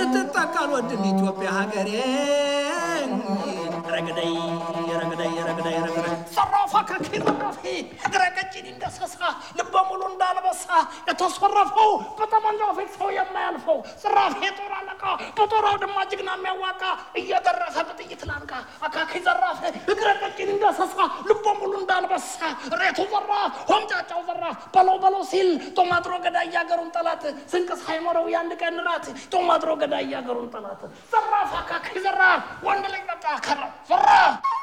ስትጠቀል ወድን ኢትዮጵያ ሀገሬ ረግደይ ረግደይ ረግደይ ረግደይ ዘራፋ ከኪ ዘራፊ እግረ ቀጭን እንደሰሳ ልበ ሙሉ እንዳልበሳ የተሰረፈው በጠመንጃው ፊት ሰው የማያልፈው ዘራፊ የጦር አለቃ በጦር አውድማ ጀግና የሚያዋቃ እየደረሰ በጥይት ላንቃ አካኪ ዘራፍ እግረ ቀጭን እንደሰሳ ልበ ሙሉ እንዳልበሳ ሬቱ ዘራፍ ሆምጫጫው ዘራፍ በለው በለው ሲል ጦማጥሮ ገዳይ ያገሩን ጠላት ስንቅ ሳይኖረው የአንድ ቀን ራት ጦማጥሮ ገዳይ ያገሩን ጠላት ዘራፍ አካኪ ዘራፍ ወንድ ልጅ በቃ ከራ ዘራፍ